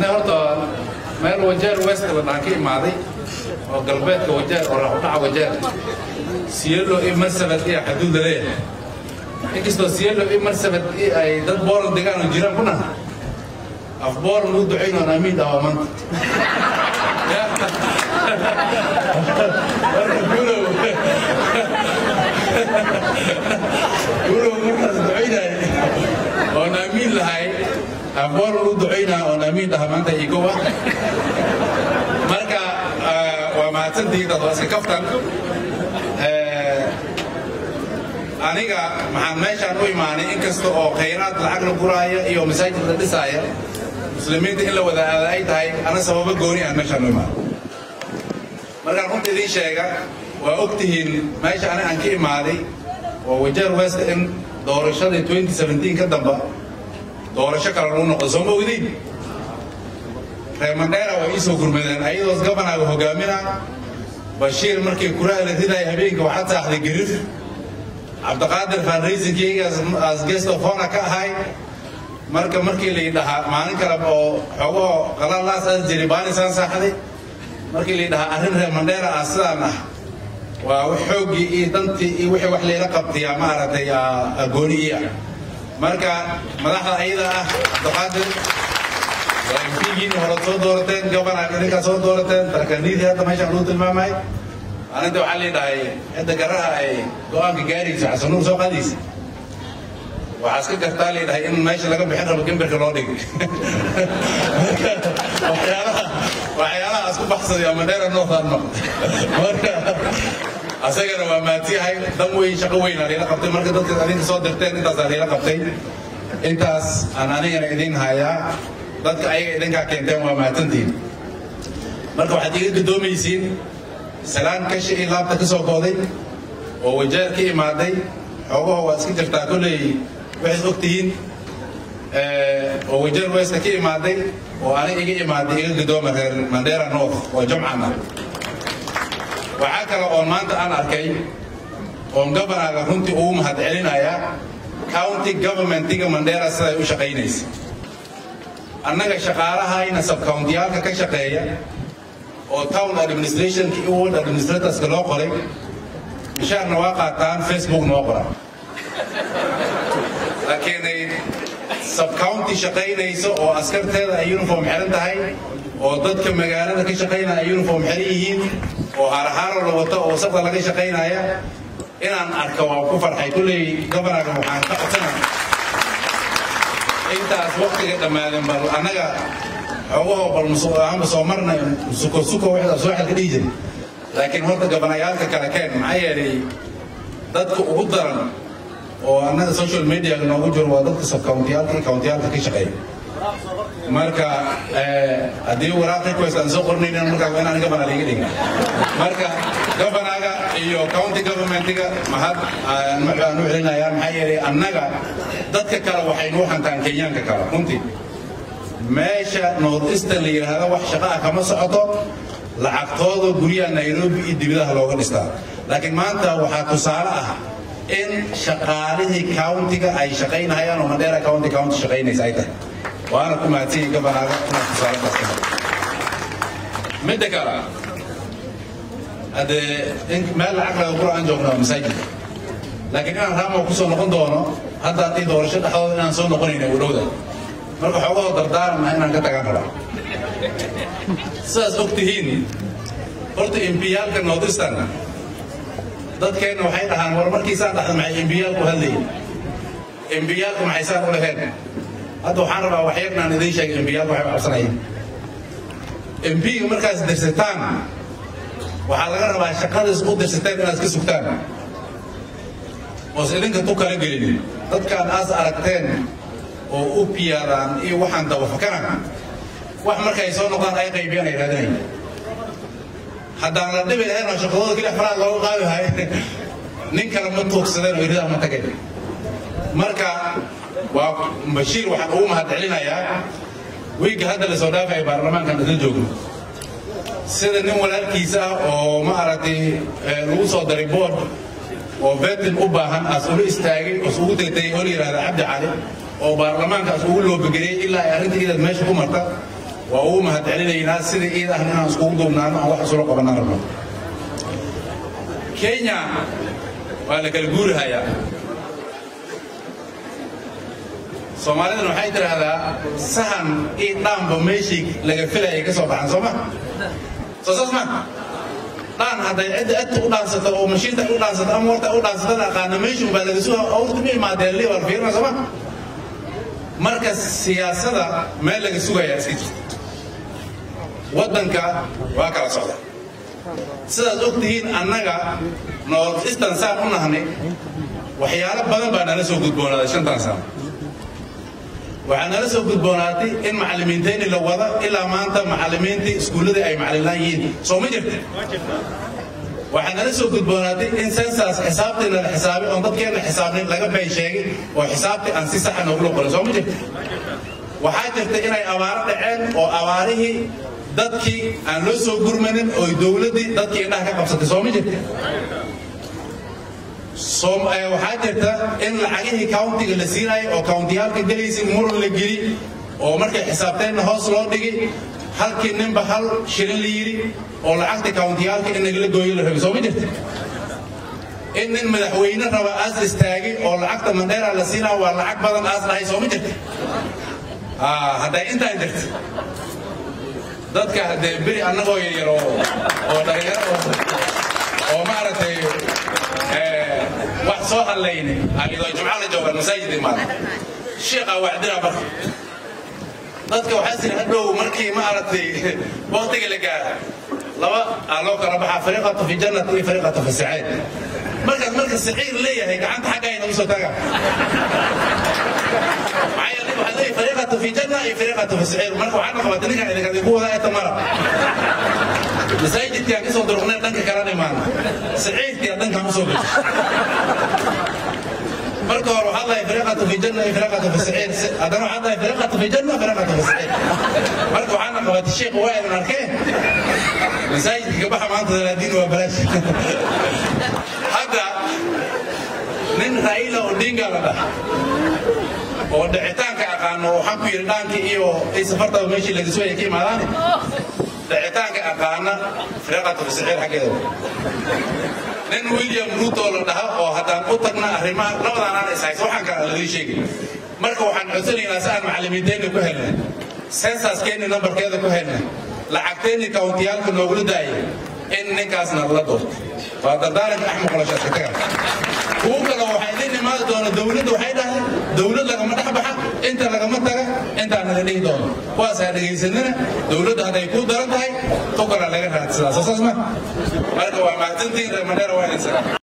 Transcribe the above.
ani horta meel wajeer west la dhahan ka imaaday oo galbeedka wajeer oo raxudhaca wajeer siyelo iyo marsabad iyo xaduud laleeyahay inkastoo siyelo iyo marsabad iyo ay dad booran degaan oo jiraan kuna af booran u ducayn oon amiin dhahaa maanta marka guulow guulow markaas ducaynay oon amiin lahay af booran u ducaynaa oon amiin dhahaa maanta igowa marka waa mahadsantihiin dad waa iska kaftan aniga maxaan meeshaan u imaanay inkasta oo khayraad lacag la guraaya iyo masaajid la dhisaaya muslimiinta in la wada aada ay tahay ana sababo gooni aan meeshaan u imaanay markaan runta idiin sheega waa og tihiin meesha ani aan ka imaaday oo wajeer west in doorashadii 2017 ka damba doorasho kale lagu noqdo soo ma ogdiin reer mandheera waa iisoo gurmadeen ayadoos gabanaaga hogaamina bashiir markii kuraha la ridaya habeenka waxaad saaxday garif cabdiqaadir fundraisingkayga as guest of honor ka ahay marka markii la yidhahaa maalin kale oo xoogahoo qalalaas aas jiray baanisaan saaxday markii la yidhahaa arrin reer mandheera ah sidaan ah waa wax xooggii iyo dantii iyo wixii wax layla qabtiyaa maaragtay gooni ii ah marka madaxda ayada ah cabdiqaadir mpigiini hore soo doorateen gobana idinkaa soo doorateen tarkaniidii hadda meeshaan lagu tilmaamay aninta waxaa leedhahay cidda garaha ay go-aanka gaarayso xasanuur soo qaadaysa waxaa iska gartaa leedhahay in meesha laga bixin rabo gemberka loo dhigay waxyaalaha waxyaalaha isku baxsaday ama dheera noo faadno marka asagana waa maatiyahay dan weyn shaqo weyn aa layla qabtay marka dadka adinka soo dirteen intaasaa layla qabtay intaas aan anigana idin hayaa dadka ayaga idinkaa keenteen waa mahadsantihiin marka waxaad iga gadoomaysiin salaan kashi iyo laabta ka soo gooday oo wajeer ka imaaday xoogaho waa iska jirtaa kolley waxayd og tihiin oo wajeer westa ka imaaday oo ani iga imaaday iga gadooma reer mandera north oo jamcana waxaa kale oon maanta aan arkay oon gobanaaga runtii ugu mahad celinaya county governmentiga mandera siday u shaqaynaysa annaga shaqaalahayna subcountiyaalka ka shaqeeya oo town administrationka iyo world administratorska loo qoray mishaarna waa qaataan facebookna waa qoran laakiinay subcounty shaqaynayso oo askarteeda ay uniform xiran tahay oo dadka magaalada ka shaqaynaya ay uniform xiran yihiin oo harahaaro la wato oo wasaqda laga shaqaynaya inaan arka waa ku farxay kulley gobonaga waxaan ka codsanaya intaas waktiga dhammaadeen bal annaga xoogahoo bal ahanba soo marna suko suko waxda soo xalka dhihi jiray laakiin horta gabanayaalka kale keen maxaa yeelay dadka ugu daran oo annaga social media noogu jiro waa dadka subcountiyaalka iyo countiyaalka ka shaqeeya marka haddii waraaqii kuways aan soo qornaynin markaa waa inaan gabana liiga dhigin marka gabanaga iyo county governmentiga mahad aan u celinayaa maxaa yeelay annaga dadka kale waxay nuu hantaan kenyaanka kale runtii meesha north eastern la yidhaahdo wax shaqa ah kama socoto lacagtooda guryaha nairobi iyo dibadaha looga dhistaa laakiin maanta waxaa tusaale ah in shaqaalihii countiga ay shaqaynahayaan oo mandheera county county shaqaynaysa ay tahay waana ku mahadsanyihin gabanaaga inaad tusaale kaasta midda kale haddee meel lacag laga qura aan joogno masaajid laakiin inaan raamo kusoo noqon doono hadda haddii doorasho dhexdooda inaan soo noqonayna u dhowda marka xoogahoo dardaaranna inaan ka tagaan rabaa sidaas og tihiin horta imbiyaalka northeastern dadkeenna waxay dhahaan war markiisaan dhaxda maxay imbiyaalku hadlayin imbiyaalku maxay saan u laheen hadda waxaan rabaa waxyarnaan idiin sheegay imbiyaalku waxay cabsanayeen imbiga markaas dirsataan waxaa laga rabaa shaqadaas u dirsateen inaad ka sugtaan oos idinka tu kala gelin dadkaan aas aragteen oo u piyaadaan iyo waxaan dabafakanaan wax markay soo noqdaan ay qaybiyaan ay raadinayn haddaan la dhibi lahayn oo shaqadooda keli faraad looga qaadi lahay nin kale ma tuugsadeen oo iridaa ma tageen marka waa bashiir waxaan ugu mahad celinayaa wiigga hadda la soo dhaafaya baarlamaankan isla joogno sida nin walaalkiisa ah oo ma aragtay lagu soo daray board oo vetin u baahan as ula istaagay os ugu tegtay oo la yidhahda cabdi cali oo baarlamaankaas ugu loobageliyey ilaa ay arrinta idaad meesha ku marta waa ugu mahadcelinaynaa sida iid ah inaan iskugu duubnaano aan wax isula qabanaan rabno kenya waa la kala guurihayaa soomaalidana waxay tidhaahdaa sahan io dhaanba meeshii laga filayay ka soo baxan soo ma soo saas ma dhaan hadday cidda adta u dhaansato oo mashiinta u dhaansato ama warta u dhaansatada aqaana meeshun baa laga suga awrta ma imaadeen liwal fiirna soo ma marka siyaasada meel laga sugayaa iska jirta waddanka waa kala socda sidaad og tihiin annaga north eastern saan u nahnay waxyaalo badan baa nala soo gudboonaaday shantan sano waxaa nala soo gudboonaatay in macallimiintayni la wada ilaa maanta macallimiintii iskuulladii ay macallinlaan yihiin soo ma jirta waxaa nala soo gudboonaatay in sensas xisaabtii nala xisaabay oon dadkeenna xisaabnin laga been sheegay oo xisaabtii aan si saxa noogula qorin soo ma jirta waxaa jirta inay abaaro dhaceen oo abaarihii dadkii aan loo soo gurmanin oo dowladdii dadkii indhaha ka qabsatay soo ma jirta waxaa jirta in lacagihii countiga la siinayo oo countiyaalka gelaysa muran la geli oo markay xisaabteenna hoos loo dhigi halkii ninba hal shilin la yidhi oo lacagta countiyaalka in nagala gooyo la rabay soo ma jirta in nin madaxweyne raba aas istaagay oo lacagta mandheera la siinaa waa lacag badan aas dhahay soo ma jirta hadday intaan jirta dadka haddee beri annagoo yaryar oo dhalinyaro oo maaragtay wax soo hadlayna ayadoo jumca la joogaan masaajid imaada sheekha wacdina marka dadka waxaa siri hadhow markii maaragtay waqtiga la gaara laba aa loo kala baxaa fariiqatu fi jannati iyo fariiqatu fi saciid markaas marka saciir leeyahay gacanta xaggayna usoo taga maxaa yeelay waxaa leeyahay fariiqatu fi janna iyo fariiqatu fi saciir marka waxaa naqabata ninkan idinka idinku wadaa ee tamara masaajidkii aan kasoo duruqnay dhanka kalena imaana saciidkii aan dhankaan usoo gashay marka hore waxaad lahay fariiqatu fi janna iyo fariiqatu fi saciir haddana waxaad lahay fariiqatu fi janna fariiqatu fi saciir marka waxaana qabatay sheekh waa idin arkeen masaajidka baxa maanta dalaadiin waa balaash hadda nin raila odinga la dhaha oo dhicitaanka aqaano waxaan ku yidhi dhaankii iyo ay safartaba meeshii laga soo ka imaadaane dhicitaanka aqaana fariiqatu fi saciir xaggeeda nin william ruto la dhaha oo haddaan u tagna arrimaha labadaanaan ishaysa waxaan kala laga sheegay marka waxaan codsanaynaa si aan macallimiinteenna ku helnay sensaskeenni nambarkeeda ku helnay lacagteenni kawntiyaalka noogula daayay in ninkaasna la doorto waa dardaaranka axmed qolashaadka taga kuwo kale waxaa idin imaadi doona dowladda waxay dhahay dowlad lagama dhex baxa inta lagama taga intaan naga dhihi doono kuwaasaa dhegaysanana dowladda hadday kuu daran tahay tukala laga raadsadaa soo saas ma marka waa mahadsantiin reer mandheera waa idin salaam